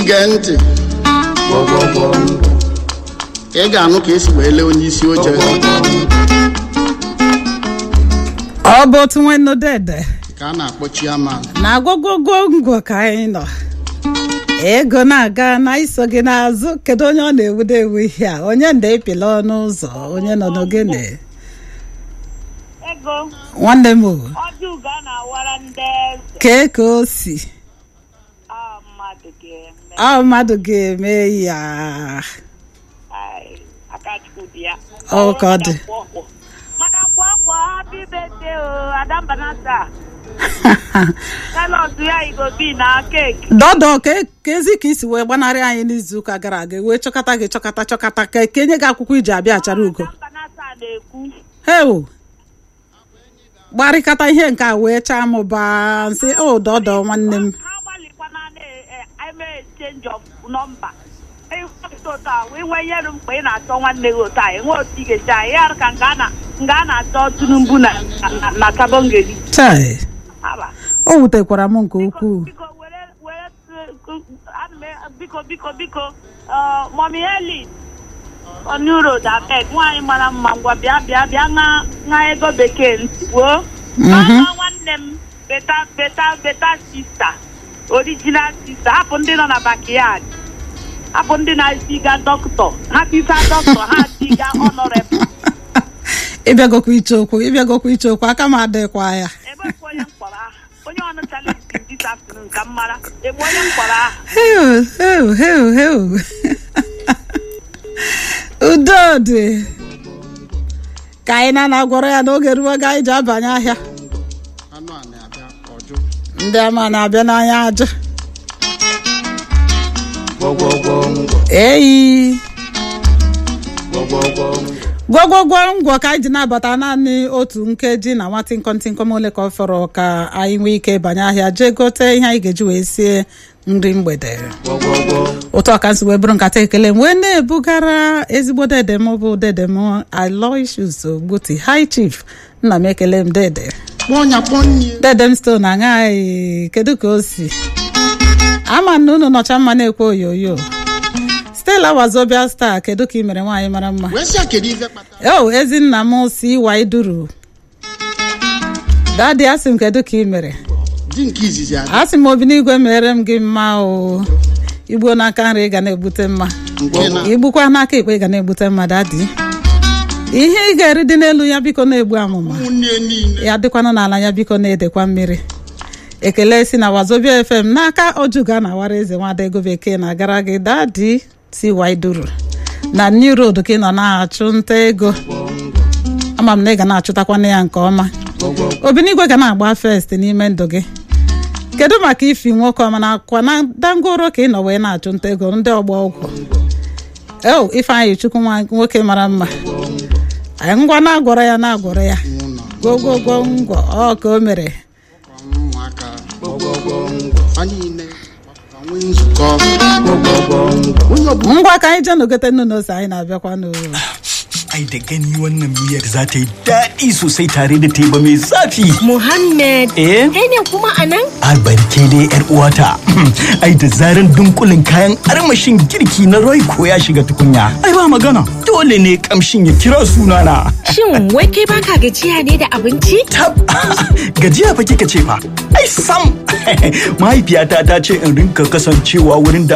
ige ntị ị ga-anụ ka esi wee lee onye isi oche ọ bụ otu nwanne dede ka a na-akpọ chiaman na agwagwogo ngwo ka anyị nọ ego na-aga na iso gị n'azụ kedu onye ọ na-ewudo ewu ihe a onye nda epila ọnụ ụzọ onye nọ n'ogene ego nwanne m o, ọjọọ ugo a na-awara ndị eze kee ka o si a mmadụ ga-eme ọ mmadụ ga-eme ya Ai, akachukwu dị ya Ọ ka ọ dị. maka kwakwa happy birthday o adambanata kalọt ya igobi na keeki dọdọ ka ka ezi ka isi wee gbanarị anyị n'izuụka gara aga wee chọkọta gị chọkọta chọkọta ka ka enye gị akwụkwọ iji abịa achara ugo adambanata na-ekwu heu gbarịkọta ihe nke a wee chaa mụba nsị o dọdọ nwanne m ha gbalịkwana na-eme exchange of nọmba ụtọ a wee nwee ihe rụ mgbe ị na-achọ nwanne gị ụtọ a enwe otu ị ga-esi anyị ya ka nga a na- nga a na-achọ tinubu na na- na kabongeri chai haba o wutekwara m nke ukwuu biko were were ana m e- biko biko biko mọmi heli onuro dabeg nwaanyị mara mma ngwa bịa bịa bịa ṅa ṅa ego bekee ntị gboo ama nwanne m beta beta beta sista original sista hapụ ndị nọ na bakiyad hapụ ndị na-esiga dọkịta ha tisa dọkịta ha tiga ọnọrebụl ịbịagokwa iche okwu ịbịagokwa iche okwu aka m adịkwa ya ebe bụ onye mkpọrọ aha onye ọnụ chalenji dis afternoon ka m mara ebe onye mkpọrọ aha heu heu heu heu udo dị ka anyị na na-agwọrọ ya n'oge ruo ga anyị ji abanye ahịa anụ a na-abịa ọjụ ndị ama na-abịa n'anya aja eyi gwogwogwo ngwọ ka anyị ji nabata naanị otu nkeji na nwa tịnkọtịnkọm ole ka ọ fọrọ ka anyị nwee ike banye ahịa jee gote ihe anyị ga-eji wee sie nri mgbede ụtọ ọka nsi wee bụrụ nkata ekele m wee na-ebugara ezigbo dede m bụ dede m Aloysius Ogbuti High Chief nna m ekele m dede kpọọ nya kpọọ nne dede m stone aṅaghị kedu ka o si ama na unu nọcha mma na-ekwe oyoyo Stella Wazobia Star kedu ka ị mere nwaanyị mara mma wee sị ya kedu ife kpatara o ezinna m si waiduru dadi asị m kedu ka ị mere di nke izizi adị asị m obi n'igwe mere m gị mma o igbuo n'aka nri ị ga na-egbute mma nke na igbukwa n'aka ekpe ị ga na-egbute mma dadi ihe ị ga-eri dị n'elu ya biko na-egbu amụma ụmụnne niile ya dịkwanụ n'ala ya biko na-edekwa mmiri ekele si na wazobia fm n'aka ojuga na awara eze nwada ego bekee na-agara gị dadi si waiduru na new road ka ị nọ na-achụ nta ego ama m na ị ga na-achụtakwana ya nke ọma obinigwe ga na-agba fest n'ime ndụ gị kedu maka ifi nwoke ọma na akwa na dangoro ka ị nọ wee na-achụ nta ego ndị ọgba ọgwụ o ifeanyị chukwu nwa nwoke mara mma anyị ngwa na-agwọrọ ya na-agwọrọ ya ụlọ gwogwogwo ngwọ ọ ka o mere ụmụaka ha niile gbakọta nwee nzukọ onye ọbụla ngwa ka anyị jee n'ogote nnu na ose anyị na-abịakwa n'ụlọ Ai da gani wannan miyar za ta yi daɗi sosai tare da teba mai zafi. Muhammad, Eh? kai ne kuma a nan? Albarke dai yar uwata. Ai da zaran dunkulin kayan armashin girki na Royco ya shiga tukunya. Ai ba magana. Dole ne kamshin ya kira sunana. Shin wai kai baka gajiya ne da abinci? Tab gajiya fa kika ce fa. Ai sam. Mahaifiyata ta ce in rinka kasancewa wurin da